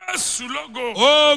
Jésù lógo.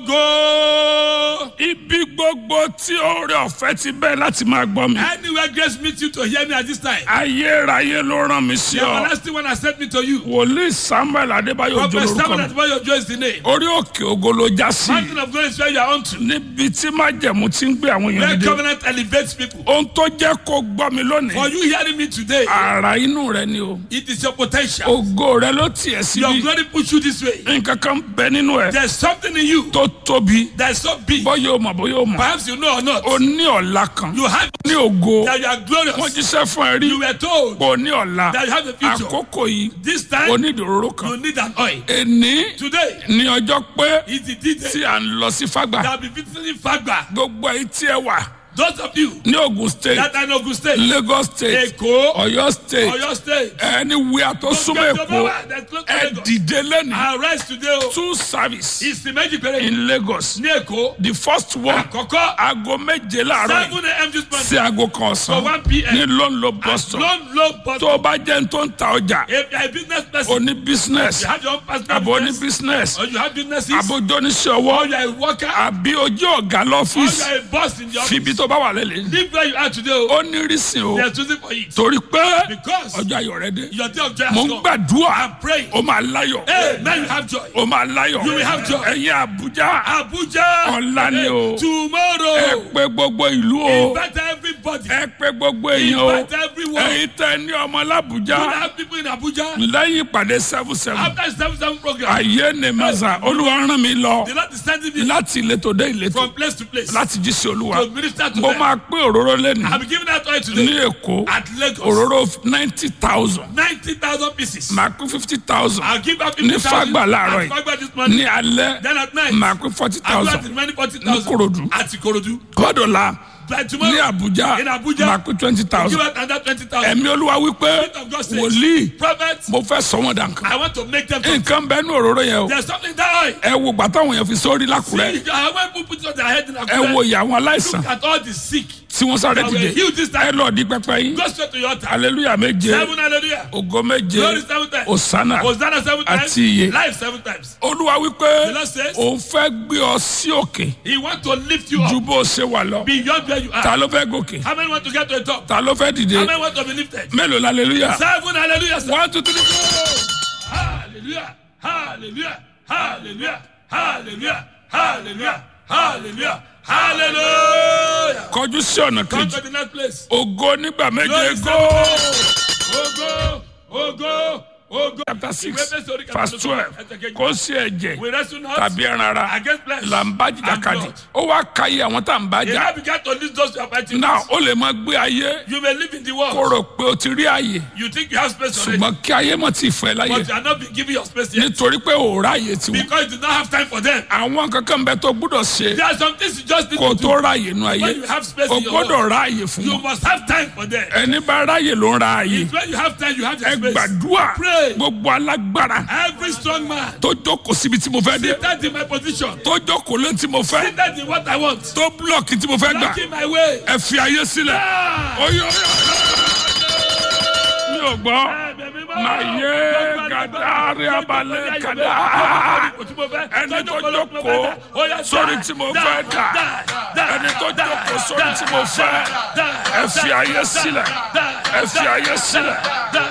Ogo. Ibi gbogbo tí oore ọ̀fẹ́ ti bẹ́ẹ̀ láti máa gbọ́ mi. Anywhere grace meets you to hear me at this time. Ayérayé ló rán mi sí The ọ. everlasting one has sent me to you. Wòlíì Samuel Adébáyọ̀ Òjó Prophet lorúkọ Samuel mi. Atimoyo Joe is the name. Orí òkè ògo ló já sí. Mountain of glory is where you are unto. Níbi tí májẹ̀mú ti ń gbé àwọn èèyàn Where dìde. covenant elevates people. Ohun tó jẹ́ kó gbọ́ mi For lónìí. you hearing me today, Àrà inú rẹ ni o. it is your potential. Ògo rẹ ló tiẹ̀ Your síbí. glory push you this way. Nǹkan kan bẹ nínú ẹ̀ There's something in you tó tóbi. that's so big. Bọ́yọ̀ o mọ̀ bóyá o mọ̀. Perhaps you know or not. O ní ọ̀la kan. You have Ní ògo. that you are Wọ́n glorious. jíṣẹ́ fún ẹ rí. You were told Pé o ní ọ̀la. that you have a future. Àkókò yìí. This O time ní ìdòróró kan. you need an oil. Èní Today ní ọjọ́ pé is the D-Day tí à ń lọ sí Fágbà. that will be visiting Fagba. Gbogbo èyí tí ẹ wà Those of you ní Ogun state, that are in Ogun State, Lagos state, Èkó, Ọ̀yọ́ state, Oyo State, anywhere tó súnmọ́ Èkó, ẹ dìde lẹ́nu. Arise today o. Two service Ìsìn méjì péré in Lagos. ní Èkó. The first one Àkọ́kọ́ aago méje láàárọ̀ yìí seven a.m. this morning sí aago kan for ọ̀sán one p.m. ní London bus stop. Loan low but Tó o bá jẹ́ ní tó ń ta ọjà, if you are a business person, o ní business, you have your own personal àbò ní business, business, or you have businesses, àbójó oníṣẹ́ or ọwọ́, you are a worker, àbí ojú ọ̀gá or you lọ́fíìsì. are a boss in your Fìbí office. tó bá wà lẹ́lẹ̀. Live where you are today o. Ó ní rísìn o. They are choosing for it. Torí pé Because ọjọ́ ayọ̀ rẹ dé. your day of joy Mo has ń come. gbàdúrà. I'm praying. Ó máa láyọ̀. Hey, now you have joy. Ó máa láyọ̀. You will have joy. Ẹ̀yin Àbújá. Abuja. Ọ̀la ni o. Ẹ Tomorrow. pé gbogbo ìlú o. Invite everybody. Ẹ pé gbogbo èèyàn o. Invite everyone. Ẹ̀yin tẹ ní ọmọ You l'Àbújá. have people in Abuja. Lẹ́yìn ìpàdé seven seven. After the seven seven program, Ayé ni Màsà. Olúwa rán mi lọ. the Lord is sending me Láti ìletò dé ìletò. from place to place Láti jí sí Olúwa. to minister to Mo them. máa pín òróró lẹ́nu. I'm giving out oil Ní today Èkó. at Lagos. Òróró ninety thousand. 90,000 pieces. Màá pín fifty thousand. I'll give out Ní 50,000 Fágbà láàárọ̀ at yìí. Fagba this morning. Ní alẹ́. Then at night, Màá pín forty I'll give out thousand. the remaining Ní Kòròdú. 40,000 at Ikorodu. Kọ́dọ̀la. By Ní tomorrow, Àbújá. In Abuja. Màá pín twenty give thousand. out another 20,000. Ẹ̀mí Olúwa wípé Spirit of God says, wòlíì Prophets, mo fẹ́ sọ wọn dànkan. I want to make them. Nǹkan bẹ́ẹ̀ ní òróró yẹn o. There's something that oil. Ẹ wo gbàtà àwọn èèyàn fi sórí lákùrẹ́. See, I want people put it on their head in Ẹ wo Abuja. ìyá àwọn aláìsàn Look at all the sick. tí wọ́n sáré that were dìde. healed this Ẹ time. lọ di pẹpẹ yín. Go straight to your altar. Aleluya méje. Seven hallelujah. Ògo méje. Glory seven times. Òsánà. Hosanna seven times. Àti iye. Life seven times. Olúwa The wípé Lord says, òun fẹ́ gbé ọ sí òkè He wants to lift you ju up bó o ṣe wà lọ. beyond where you Ta are. ló fẹ́ gòkè? How many want to get to the top? Ta ló fẹ́ dìde? How many want to be lifted? Mélòó la aleluya? Seven hallelujah. sir. One two three go. Hallelujah. Hallelujah. Hallelujah. Hallelujah. Hallelujah. Hallelujah. Hallelujah. Kọjú sí ọ̀nà Come kejì. to the next place. Ògo nígbà méje Glory go. Ogo. Ogo. Ogo. Chapter six Ìwé Éfésù orí verse kẹtàlélógún, twelve. ẹsẹ̀ kejì. Kò sí ẹ̀jẹ̀ We wrestle not tàbí ẹran ara against flesh là ń bá and jìjàkadì. blood. Ó wá kàyé àwọn tá à ń bá He jà. now began to list those who are fighting. Náà ó lè máa gbé ayé You may live in the kó world. rò pé o ti rí àyè. You think you have space already. Ṣùgbọ́n kí ayé mọ̀ ti fẹ́ láyè. But you are not being given your space yet. Nítorí pé ò ráyè tiwọn. Because you do not have time for them. Àwọn kankan bẹ tó gbúdọ̀ ṣe There are some things you just need kó to do. tó ráyè nu ayé. When you have space O in your gbọ́dọ̀ world, ráyè fún you wọn. must have time for them. Ẹni bá ráyè ló ń ra àyè. It's when you have time, you have Ẹ the space. gbàdúrà Pray. gbogbo alágbára Every strong man tó jókòó síbi tí mo fẹ́ dé. seated in my position, Tó jókòó lé tí mo fẹ́. seated in what I want, Tó búlọ̀kì tí mo fẹ́ gbà. blocking my way. Ẹ fi ayé sílẹ̀. Ah! Oyè oyè. Mi ò gbọ́. Maye gadari abalẹ̀ kada. Ẹni tó jókòó sórí tí mo fẹ́ dà. Ẹni tó jókòó sórí tí mo fẹ́. Ẹ fi ayé sílẹ̀. Ẹ fi ayé sílẹ̀.